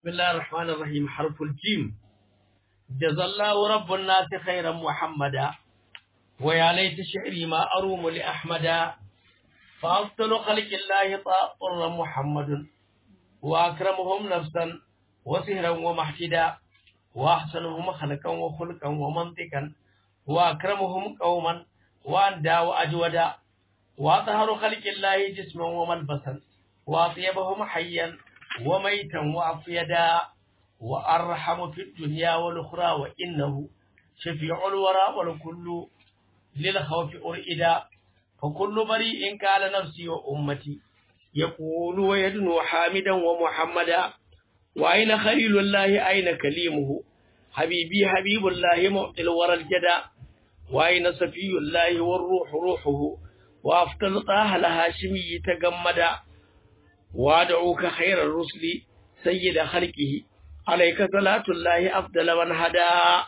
بسم الله الرحمن الرحيم حرف الجيم جزى الله رب الناس خيرا محمدا ويا ليت شعري ما أروم لأحمدا فأفضل خلق الله طاء محمد وأكرمهم نفسا وسهرا ومحتدا وأحسنهم خلقا وخلقا ومنطقا وأكرمهم قوما وأندى وأجودا وأطهر خلق الله جسما وملبسا وأطيبهم حيا وميتا وأفيدا وأرحم في الدنيا والأخرى وإنه شفيع الورى والكل للخوف أرئدا فكل بريء قال نفسي وأمتي يقول ويدنو حامدا ومحمدا وأين خليل الله أين كليمه حبيبي حبيب الله معطي الورى الجدا وأين صفي الله والروح روحه وأفضل طه الهاشمي تجمدا وادعوك خير الرسل سيد خلقه عليك صلاة الله أفضل من هدى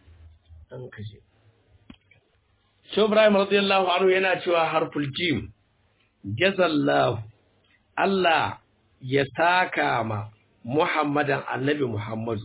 Shehu Ibrahim radiyallahu anhu yana cewa harful jim jazallahu Allah ya saka ma Muhammadan annabi Muhammadu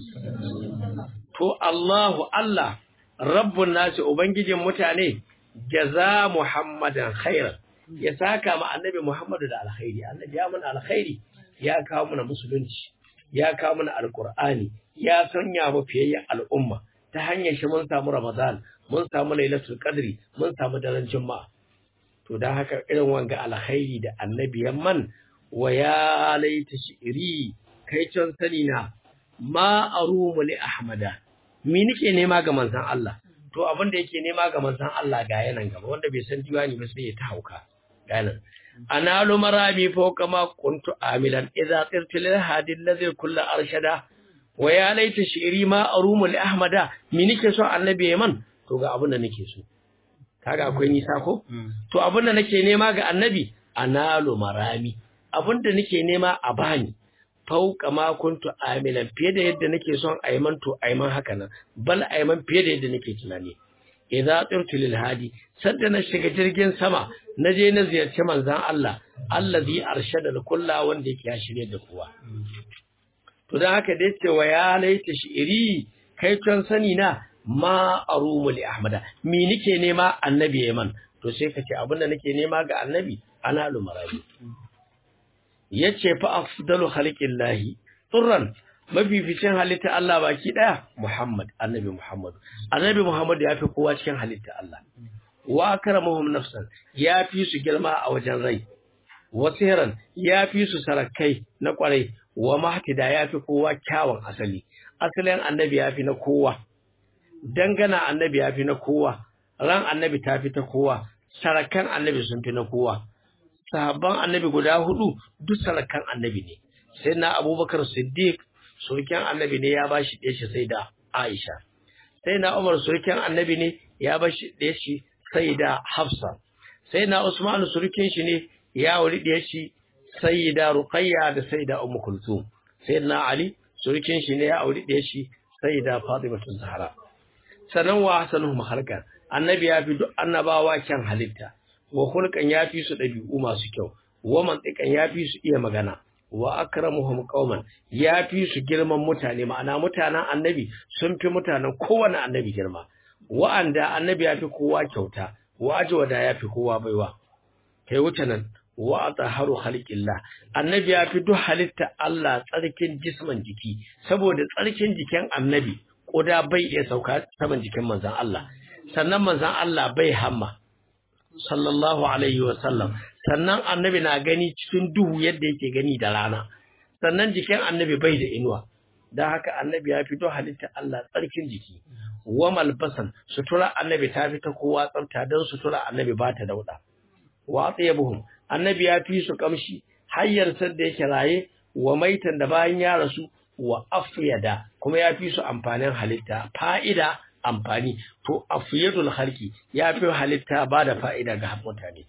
to Allahu Allah rabbun nasi ubangijin mutane jaza Muhammadan khairan ya saka ma annabi Muhammadu da alkhairi annabi ya mana alkhairi ya kawo mana musulunci ya kawo mana alqur'ani ya sanya mu fiyayyen al'umma ta hanyar shi mun samu Ramadan mun samu Lailatul Qadri mun samu daren Juma'a to dan haka irin wanga alkhairi da annabi man wa ya laita shi'ri kai can sani na ma arumu li ahmada me nake nema ga manzon Allah to abin da yake nema ga manzon Allah ga yanan gaba wanda bai san diwani ba sai ya ta hauka ganin analu marami fawqa ma kuntu amilan idza qirtu lil hadi alladhi kullu arshada wa ya laita shi'ri ma arumu li ahmada me nake so annabi man to ga abin da nake so kaga akwai nisa ko to abin da nake nema ga annabi analu marami abin da nake nema a bani fauka ma kuntu amilan fiye da yadda nake son aiman to aiman haka nan bal aiman fiye da yadda nake tunani idza tsirtu lil hadi sadda na shiga jirgin sama na je na ziyarci manzon Allah allazi arshada kulla wanda yake ya shirye da kowa to dan haka da yace wa ya laita shi'iri kai ton sani na ma arumu li ahmada me nake nema annabi yaman to sai kace abinda nake nema ga annabi ana lumarabi yace fa afdalu khalqillahi turran mafificin halitta Allah baki daya Muhammad annabi Muhammad annabi Muhammad ya fi kowa cikin halitta Allah wa akramuhum nafsan ya fi su girma a wajen rai wasiran ya fi su sarakai na kwarai wa mahtida ya fi kowa kyawun asali asalin annabi ya fi na kowa dangana annabi ya fi na kowa ran annabi ta fi ta kowa sarakan annabi sun fi na kowa sahabban annabi guda hudu duk sarakan annabi ne sai na abubakar siddiq surken annabi ne ya bashi ɗaya shi sai da aisha sai na umar surken annabi ne ya bashi ɗaya shi sai da hafsa sai na usman surken shi ne ya wuri ɗaya shi sai da ruqayya da sai da ummu kulthum sai na ali surken shi ne ya auri ɗaya shi sai da fatimatu zahra sanan wa hasanuhum khalqan annabi ya fi duk annabawa kyan halitta wa hulkan ya fi su ɗabi'u masu kyau wa mantikan ya fi su iya magana wa akramuhum qauman ya fi su girman mutane ma'ana mutanen annabi sun fi mutanen kowane annabi girma wa'anda annabi ya fi kowa kyauta wa ajwada ya fi kowa baiwa kai wuce nan wa ataharu khalqillah annabi ya fi duk halitta Allah tsarkin jisman jiki saboda tsarkin jikin annabi koda bai iya sauka saman jikin manzon Allah sannan manzon Allah bai hamma sallallahu alaihi sallam. sannan annabi na gani cikin duhu yadda yake gani da rana sannan jikin annabi bai da inuwa don haka annabi ya fito halitta Allah tsarkin jiki wa malbasan sutura annabi ta fi ta kowa tsafta don sutura annabi ba ta dauda wa tsayabuhum annabi ya fi su kamshi hayyar da yake raye wa maitan da bayan ya rasu wa afyada kuma ya fi su amfanin halitta fa'ida amfani to afiyadul khalqi ya fi halitta ba da fa'ida ga mutane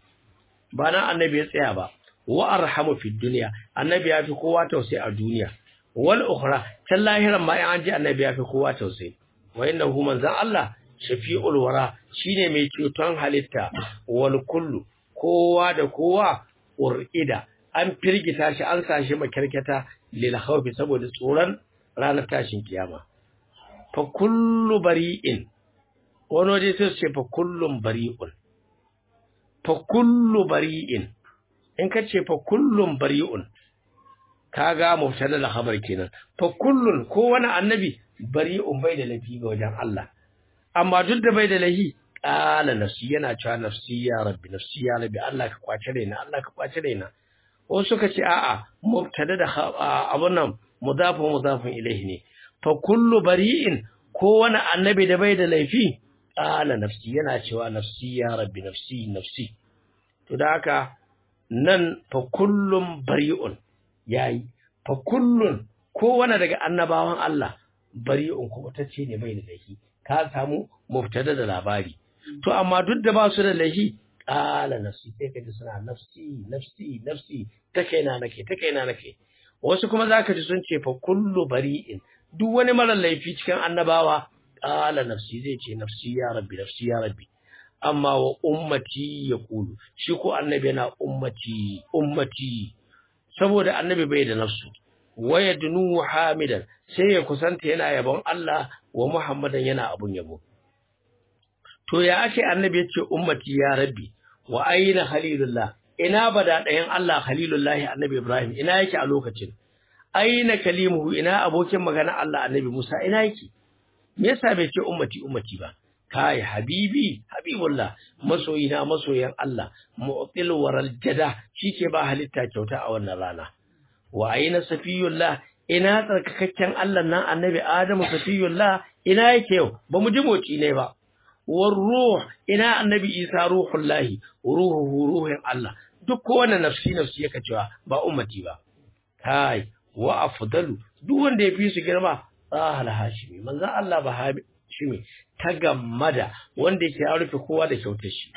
ba nan annabi ya tsaya ba wa arhamu fid dunya annabi ya fi kowa tausayi a duniya wal ukhra can lahiran ma an ji annabi ya fi kowa tausayi wa innahu manzan Allah shafi'ul wara shine mai ceton halitta wal kullu kowa da kowa urida an firgita shi an sashi makirkata lil khawfi saboda tsoron ranar tashin kiyama fa kullu bari'in wani waje sai su ce fa kullum bari'un fa kullu bari'in in ka ce fa kullum bari'un kaga mubtada da khabar kenan fa kullun ko wani annabi bari'un bai da lafi ga wajen Allah amma duk da bai da lahi qala nafsi yana cewa nafsi ya rabbi nafsi ya rabbi Allah ka kwace raina Allah ka kwace raina wasu suka ce a'a mubtada da abun nan mudafun mudafun ilaihi ne fa kullu bari'in ko wani annabi da bai da laifi qala nafsi yana cewa nafsi ya rabbi nafsi nafsi to da haka nan fa kullum bari'un yayi fa kullun kowane daga annabawan Allah bari'un kuma tace ne bai da laifi ka samu mubtada da labari to amma duk da ba su da laifi qala nafsi sai ka ji suna nafsi nafsi nafsi ta kaina nake ta kaina nake wasu kuma zaka ji sun ce fa kullu bari'in duk wani mara laifi cikin annabawa qala nafsi zai ce nafsi ya rabbi nafsi ya rabbi amma wa ummati ya kulu shi ko annabi yana ummati ummati saboda annabi bai da nafsu waya dunu hamidan sai ya kusanta yana yabon Allah wa Muhammadan yana abun yabo to ya ake annabi ya ce ummati ya rabbi wa aina khalilullah ina bada ɗayan Allah khalilullahi annabi Ibrahim ina yake a lokacin aina kalimuhu ina abokin magana Allah annabi Musa ina yake me yasa bai ce ummati ummati ba kai habibi habibullah masoyina masoyan Allah mu'til waral jada shike ba halitta kyauta a wannan rana wa aina safiyullah ina tsarkakakken Allah nan annabi Adamu safiyullah ina yake yau ba mu ji moci ne ba war ruh ina annabi Isa ruhullahi ruhuhu ruhin Allah duk kowane nafsi nafsi yake cewa ba ummati ba kai wa afdalu duk wanda ya fi su girma sahal hashimi manzo Allah ba hashimi ta gammada wanda yake ya rufe kowa da kyautar shi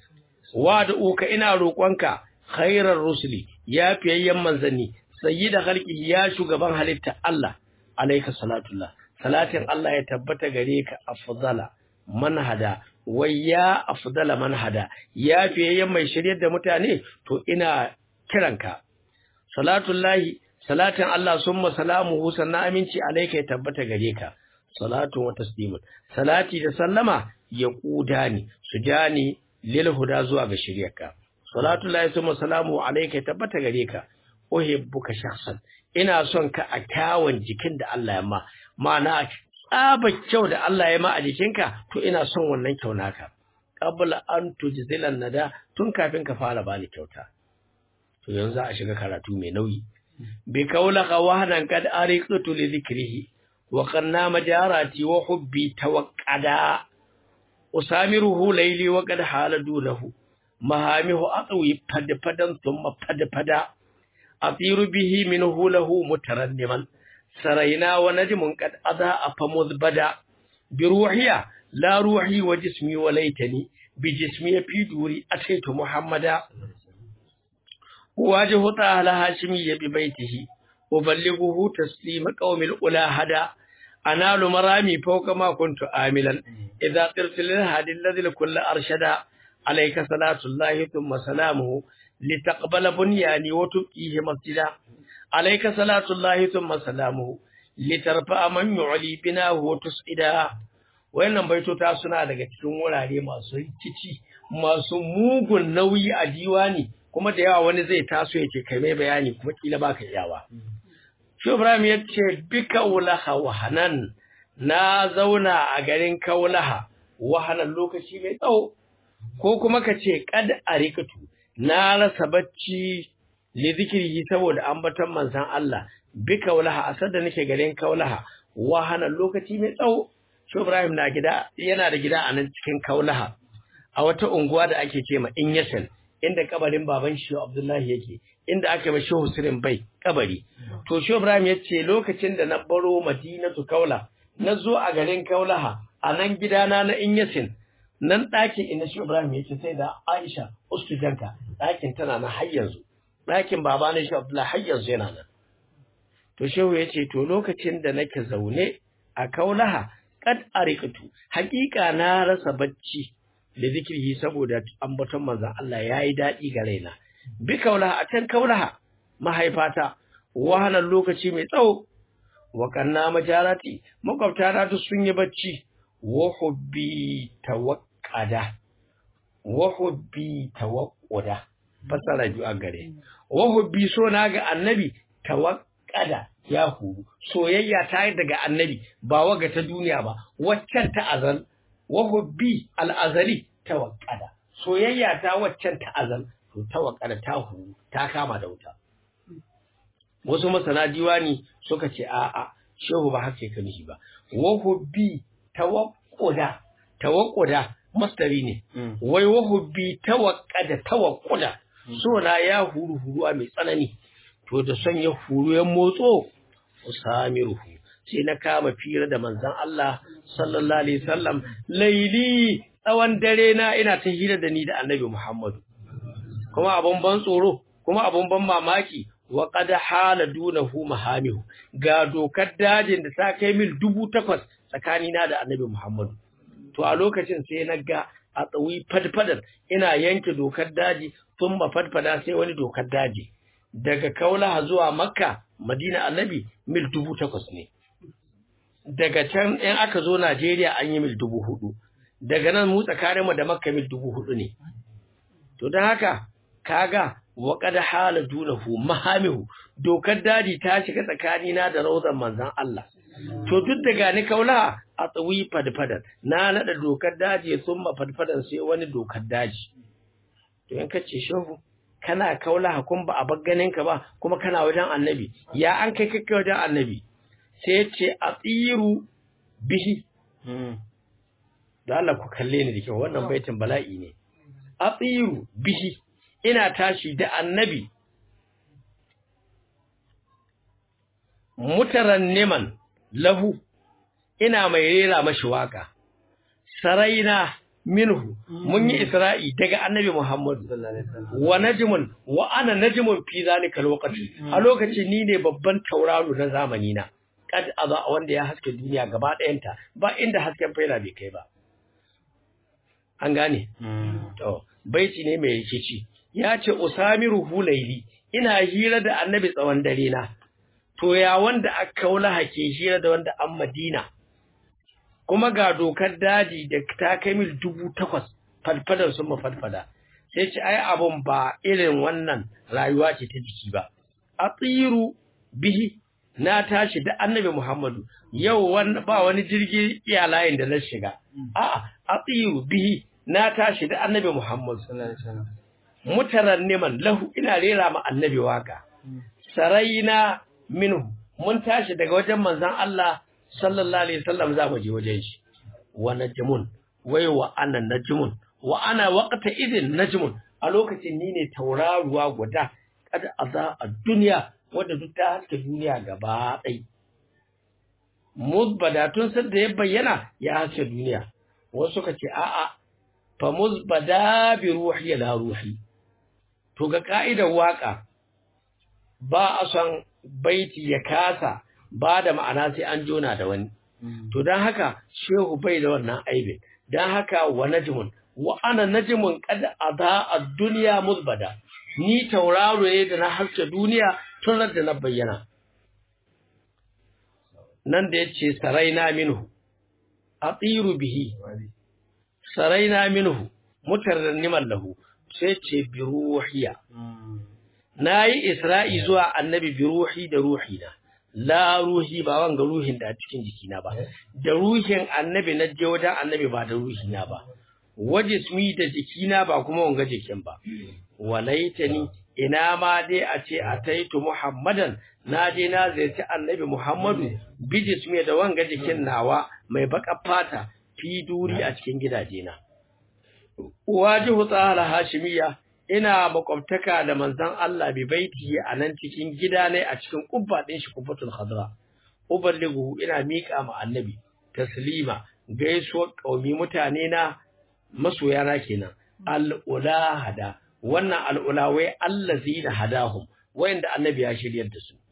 wa da uka ina roƙonka khairar rusuli ya fiyayyen manzanni sayyida khalqi ya shugaban halitta Allah alayka salatullah salatin Allah ya tabbata gare ka afdala manhada wai ya afdala manhada ya fiyayyen mai shiryar da mutane to ina kiranka salatullahi salatin Allah summa salamuhu sannan aminci alayka ya tabbata gare ka salatu wa taslimun salati da sallama ya kudani su jani lil huda zuwa ga shiryarka salatu lahi summa salamu alayka tabbata gare ka uhibbuka shakhsan ina son ka a kyawun jikin da Allah ya ma ma'ana tsaba kyau da Allah ya ma a jikinka to ina son wannan kyau naka qabla an tujzilan nada tun kafin ka fara bani kyauta to yanzu a shiga karatu mai nauyi bi kaulaka wahdan kad ariqtu li dhikrihi وقنا مجاراتي وحبي توقدا أسامره ليلي وقد حال دونه مهامه أطوي فد فدا ثم فد فدا أطير به منه له مترنما سرينا ونجم قد أضاء فمذبدا بروحي لا روحي وجسمي وليتني بجسمي في دوري أتيت محمدا واجه طه هاشمي ببيته أبلغه تسليم قوم الأولى هدى أنال مرامي فوق ما كنت آملا إذا قرت للهادي الذي لكل أرشدا عليك صلاة الله ثم سلامه لتقبل بنياني وتبقيه مسجدا عليك صلاة الله ثم سلامه لترفع من يعلي بناه وتسعدا wayannan baitota suna daga cikin wurare masu rikici masu mugun nauyi a diwani kuma da yawa wani zai taso ya ce kai mai bayani kuma kila baka iyawa shi Ibrahim ya ce bi kaulaha wahanan na zauna a garin kaulaha wahanan lokaci mai tsawo ko kuma ka ce kad arikatu na rasa bacci li zikiri saboda ambaton manzon Allah bi kaulaha asar da nake garin kaulaha wahanan lokaci mai tsawo shi Ibrahim na gida yana da gida a nan cikin kaulaha a wata unguwa da ake ce ma Inyasan inda kabarin baban shi Abdullahi yake inda aka yi shi Hussein bai kabari to shi Ibrahim ya ce lokacin da na baro Madinatu Kaula na zo a garin Kaulaha a nan gidana na Inyasin nan ɗakin inda shi Ibrahim ya ce sai da Aisha ustujanka ɗakin tana na har yanzu ɗakin baba na shi Abdullahi har yanzu yana nan to shehu ya ce to lokacin da nake zaune a Kaulaha kad arikatu haƙiƙa na rasa bacci da zikirhi saboda ambaton manzon Allah yayi daɗi ga raina bi kaulaha a can kaulaha mahaifata wahalar lokaci mai tsawo wa kanna majarati makwabta na duk sun yi bacci wa hubbi tawaqqada wa hubbi tawaqquda fasara biyu a gare wa hubbi so na ga annabi tawaqqada ya huru soyayya ta yi daga annabi ba waga ta duniya ba waccan ta azal wa hubbi al'azali tawaqqada soyayya ta waccan ta azal to tawaqqada ta huru ta kama da wuta wasu masana diwani suka ce a'a shehu ba haka ka nishi ba wa hubbi tawaqquda tawaqquda mastari ne wai wa hubbi tawaqqada tawaqquda so na ya huru huruwa mai tsanani to da son ya huru ya motso usamiruhu sai na kama fira da manzon Allah sallallahu alaihi wasallam laili tsawon dare na ina ta hira da ni da annabi Muhammadu kuma abun ban tsoro kuma abun ban mamaki wa qad hala dunahu mahamihu ga dokar dajin da ta kai mil dubu takwas tsakanina da annabi Muhammadu to a lokacin sai na ga a tsawi fadfadar ina yanke dokar daji tun ba fadfada sai wani dokar daji daga kaulaha zuwa makka madina annabi mil dubu takwas ne daga can in aka zo najeriya an yi mil dubu hudu daga nan mu tsakaninmu da makka mil dubu hudu ne to don haka kaga wa qad hala dunahu mahamihu dokar daji ta shiga tsakanina da rauzan manzon Allah to duk da gani kaula a tsawi fadfadar na nada dokar daji ya summa fadfadar sai wani dokar daji to in kace shehu kana kaula hakun ba a ganin ka ba kuma kana wajen annabi ya an kai kai wajen annabi sai ce a tsiru bihi da Allah ku kalle ni da kyau wannan baitin bala'i ne a tsiru bihi ina tashi da annabi mutaranniman lahu ina mai rera mashi waka saraina minhu mun yi isra'i daga annabi Muhammad wa najmun wa ana najmun fi zalika lokaci a lokaci ni ne babban tauraro na zamani na kad aza wanda ya haske duniya gaba ɗayanta ba inda hasken faila bai kai ba an gane to baiti ne mai rikici ya ce usamiru hulaili ina hira da annabi tsawon dare na to ya wanda aka kaula hake hira da wanda an madina kuma ga dokar daji da ta kai mil dubu takwas falfadar sun mafalfada sai ce ai abun ba irin wannan rayuwa ce ta jiki ba a tsiru bihi na tashi da annabi muhammadu yau ba wani jirgi iya layin da na shiga a'a a tsiru bihi na tashi da annabi muhammadu mutaran neman lahu ina rera ma annabi waka saraina minhu mun tashi daga wajen manzon Allah sallallahu alaihi wasallam za mu je wajen shi wa najmun wai wa ana najmun wa ana waqta idin najmun a lokacin ni ne tauraruwa guda kada aza a duniya wanda duk ta haska duniya gaba ɗai muzbada tun sadda ya bayyana ya haska duniya wasu ka ce a'a fa muzbada bi ruhi la ruhi to ga ka'idar waka ba a son baiti ya kasa ba da ma'ana sai an jona da wani. To don haka shehu bai da wannan aibin, don haka wa najmun, wa ana najmun kada a za a duniya musbada, ni tauraro ne da na haske duniya tun da na bayyana. Nan da ya ce saraina minhu, a tsiru bihi, saraina minhu, mutar niman lahu, sai ce bi ruhiya. Na yi Isra'i zuwa annabi bi ruhi da ruhina. la ruhi ba wanga ruhin da a cikin jikina ba da ruhin annabi na je wajen annabi ba da ruhina ba waje sumi da jikina ba kuma wanga jikin ba walaitani ina ma dai a ce a taitu muhammadan na je na ziyarci annabi muhammadu bijismi da wanga jikin nawa mai baka fata fi duri a cikin gidajena wajihu tsara hashimiya ina makwabtaka da manzon Allah bi baiti a nan cikin gida ne a cikin kubba din shi kubbatul khadra uballighu ina mika ma annabi taslima gaisuwar kaumi mutane na masoya na kenan al hada wannan al wai allazina hadahum wayanda annabi ya shiryar da su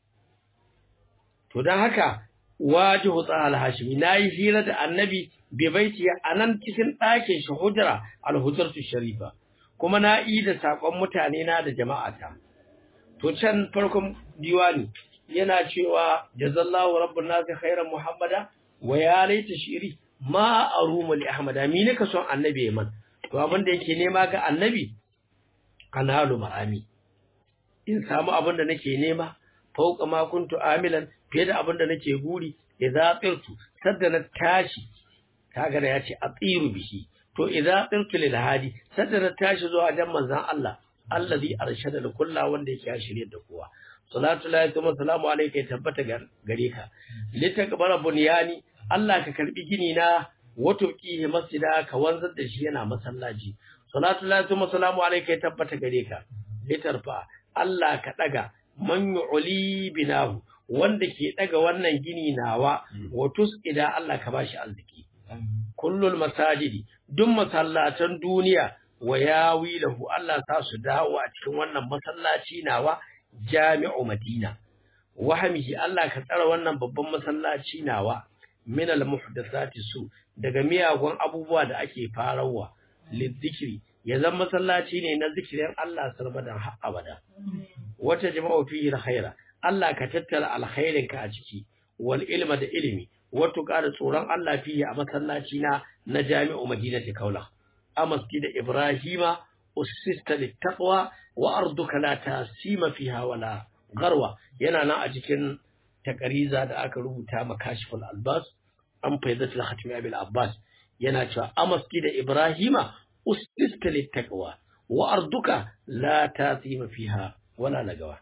to dan haka wajihu tsahal hashimi nayi hira da annabi bi baiti a nan cikin ɗakin shi hujra al hujratu sharifa kuma na yi da saƙon mutane na da jama'ata. To can farkon diwani yana cewa jazallahu rabbun nasi khairan muhammada wa ya laita shiri ma arumu li ahmada mi ne ka son annabi man to abin da yake nema ga annabi analu marami in samu abin da nake nema fauka ma kuntu amilan fiye da abin da nake guri idza tsirtu sadda na tashi kaga da yace atiru bihi to idza tsirtu lil hadi sadda na tashi zuwa dan manzon Allah allazi arshada da kulla wanda yake shirye da kowa salatu lahi kuma salamu alayka tabbata gare ka litakbara bunyani Allah ka karbi gini na wato kihi masjida ka wanzar da shi yana masallaci salatu lahi kuma salamu alayka tabbata gare ka litarfa Allah ka daga man yu'li binahu wanda ke daga wannan gini nawa watus ida Allah ka bashi arziki kullul masajidi duk masallatan duniya wa yawi lahu Allah sa su dawo a cikin wannan masallaci nawa jami'u Madina wahamihi Allah ka tsara wannan babban masallaci nawa min al muhdathati su daga miyagun abubuwa da ake farawa lidhikri ya zama masallaci ne na zikirin Allah sarbadan har abada wata jama'u fihi alkhaira Allah ka tattara alkhairin ka a ciki wal ilma da ilimi wato ƙara tsoron Allah fihi a masallaci na na jami'u Madinati Kaula a masjid Ibrahima usista littaqwa wa arduka la tasima fiha wala garwa yana nan a cikin takariza da aka rubuta makashiful albas an faidatul khatmi abil abbas yana cewa a masjid Ibrahima usista littaqwa wa arduka la tasima fiha wala lagawa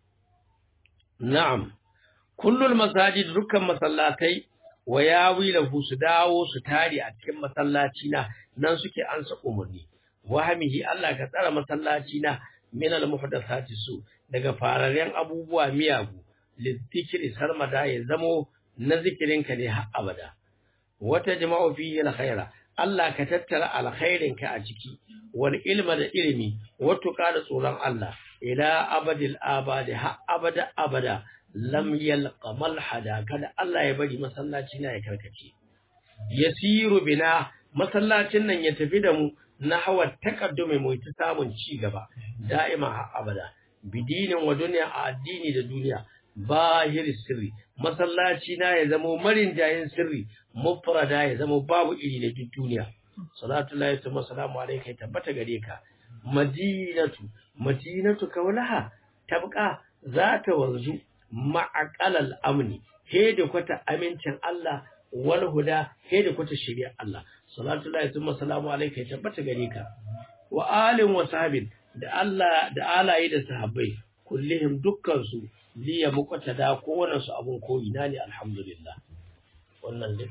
na'am kullul masajid dukkan masallatai wa yawi lahu su dawo su tare a cikin masallaci na nan suke ansa umarni wahamihi Allah ka tsara masallaci na min al muhdathati su daga fararen abubuwa miyagu lidhikri sarmada ya zamo na zikirinka ne har abada wata jama'u fihi al khaira Allah ka tattara alkhairinka a ciki wal ilma da ilimi wato da tsoron Allah ila abadil abadi ha abada abada lam yalqa malhada kada Allah ya bari masallaci na ya karkace yasiru bina masallacin nan ya tafi da mu na hawa takaddumi mu ta samun ci gaba da'ima ha abada bidinin wa duniya a addini da duniya bahir sirri masallaci na ya zama marin jayin sirri mufrada ya zama babu iri da duk duniya salatu lahi wa salamu alayka tabbata gare ka madinatu madinatu kaulaha tabqa za ta wanzu ma'aqalal amni he da kwata amincin Allah wal huda he da kwata shari'ar Allah salatu lahi wa salamu alayka tabbata gare ka wa alin wa sahabin da Allah da alaye da sahabbai kullihim dukkan su liya muqtada ko wannan su abun koyi na ne alhamdulillah wannan